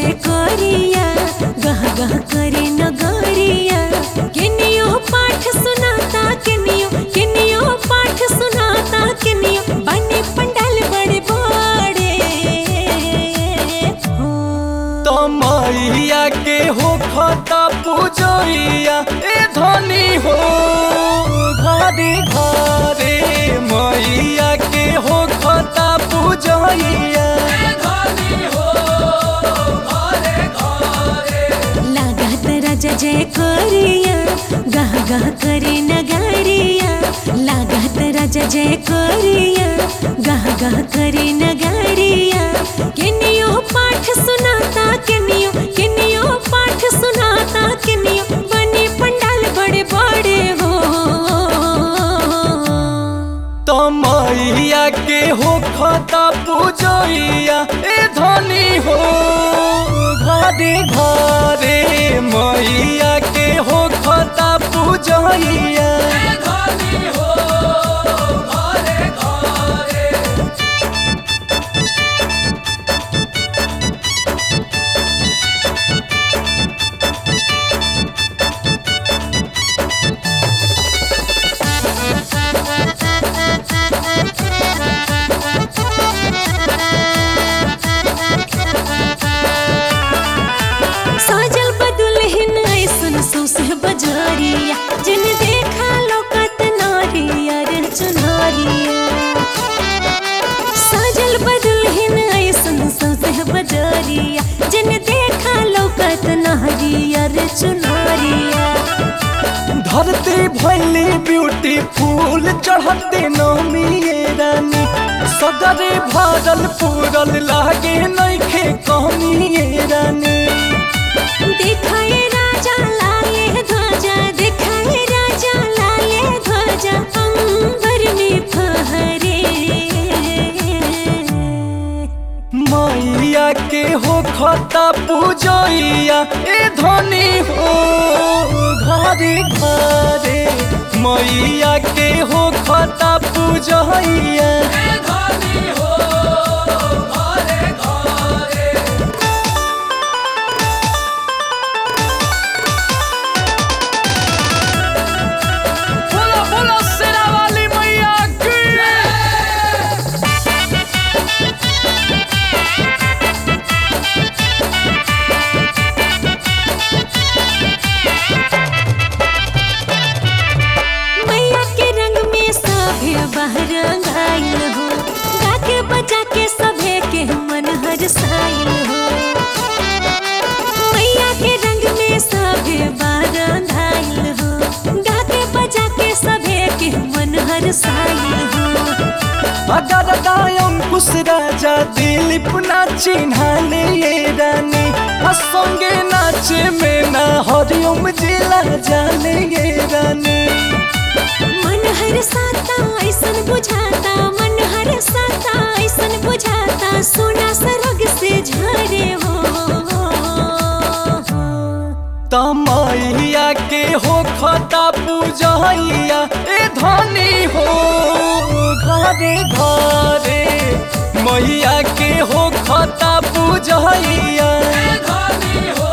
जय करिया गह गह करे नगरिया किनियो पाठ सुनाता किनियो किनियो पाठ सुनाता किनियो बने पंडाल बड़े बड़े हो तो मैया के हो खता पूजैया ए धनी हो घरे घरे मैया के हो खता पूजैया लागत राजा जय करिया गह गह करे नगरिया लागत राजा जय करिया गह गह करे नगरिया किनियो पाठ सुनाता किनियो किनियो पाठ सुनाता किनियो बने पंडाल बड़े बड़े हो तो मैया के हो खता पूजैया ए धनी हो घरे घरे मैया के हो खता पूजैया साजल बदुलहिन ऐसन सौसे बजारिया जिन देखा लोकत नारिया रे चुनारिया साजल बदुलहिन ऐसन सौसे बजारिया जिन देखा लोकत नारिया रे चुनारिया धरती भैली ब्यूटीफुल चढ़ते नमी ये रानी सदरे भरल पूरल लागे नइखे कमी ये रानी दिखाए राजा लाले ध्वजा दिखाए राजा लाले ध्वजा अंबर में फहरे मैया के हो खता पूजैया ए धनी हो घरे घरे मैया के हो खता पूजैया बोलो बोलो शेरा वाली मैया की मैया के रंग में सभे बहरंग आइल हो गा के बजा के सभे के मन हरसाइल हो मैया के रंग में सभे बहरंग आइल हो गा के बजा के सभे के मन हरसाइल हो अगर दायम कुश राजा दिलीप ना चिन्हाले ये रानी आ संगे नाचे में ना हरिओम जिला जाने ये रानी मन हर साता ऐसन बुझाता मन हर साता ऐसन बुझाता सोना सरग से झरे हो तमैया के हो खता पूजैया ए धनी हो घरे घरे मैया के हो खता पूजैया धनी हो